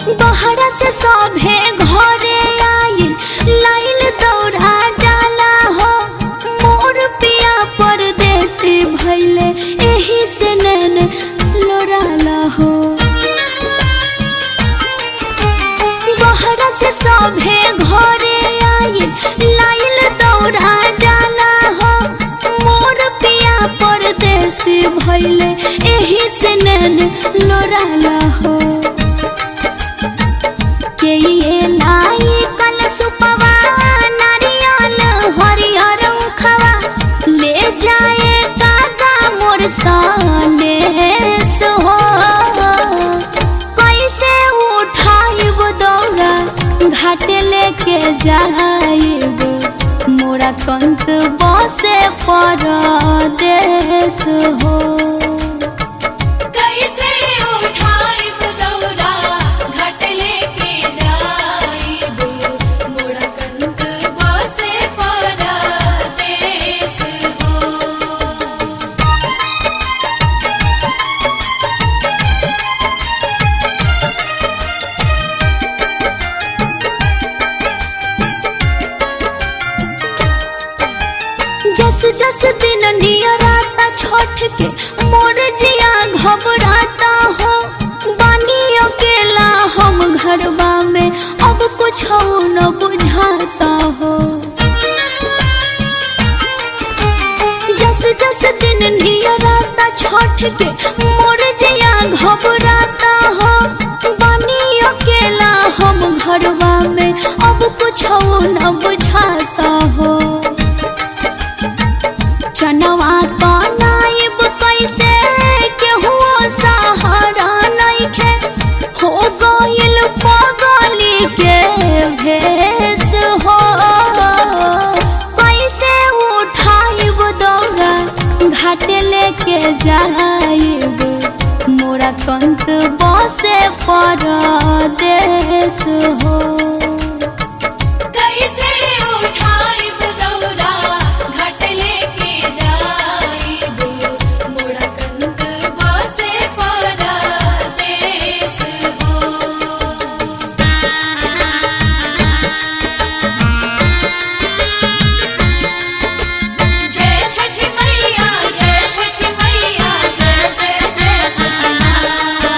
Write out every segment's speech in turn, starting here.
बहरा से सभे घरे आइल लाइल दौड़ा डाला हो मोर पिया परदेसी भैले एही से नैन लोराला हो बहरा से सभे घरे आइल लाइल दौड़ा डाला हो मोर पिया परदेसी भैले एही से नैन लोराला हो के ये लाई कल सुपवा नारियल हरियर उखवा ले जाए कागा मोर साने हो कैसे उठाइब दौड़ा घाटे लेके जाइब मोरा कंत बसे परदेस हो कैसे उठाइब दौरा घाट लेके जाइब मोड़ा कंत बसे परदेस हो जस जस दिन नियराता छोट के मोर जिया घबराता हो बानी अकेला हम घरबा में अब कुछ न बुझाता हो जस जस दिन नियराता छोट के मोर जिया घबराता हो बानी अकेला हम घरबा में अब कुछ न बुझाता हो चनवा तो नाइब कैसे केहू सहारा नइखे हो गइल पगली के भेस हो कैसे उठाइब दौड़ा घाटे लेके जाइब मोरा कंत बसे परदेस हो कैसे उठाइब दौरा घाट लेके जाइब मोड़ा कंत बसे परदेस हो जय छठी मैया जय छठी मैया जय जय जय छठी माँ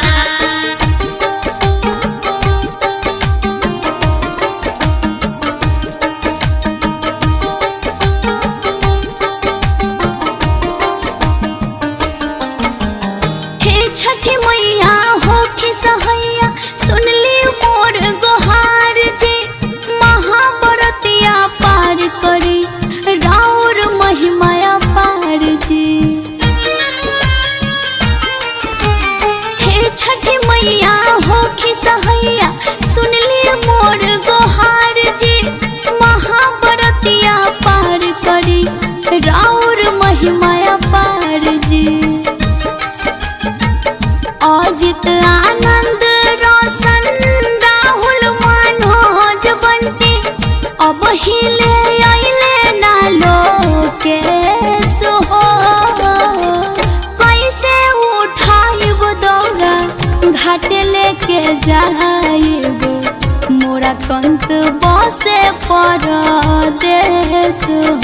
हे छठी मैया हो के सहैया सुनली मोर गोहार जी महाबरतिया पार करी राउर महिमाया पार जी हे छठी मैया हो के सहैया सुनली मोर गोहार जी महाबरतिया पार करी राउर महिमाया पार जी अजित आनंद रोशन राहुल मनोज बंटी अब हिले अइले ना लोकेश हो कैसे उठाइब दौड़ा घाटे लेके जाइब मोरा कंत बसे परदेश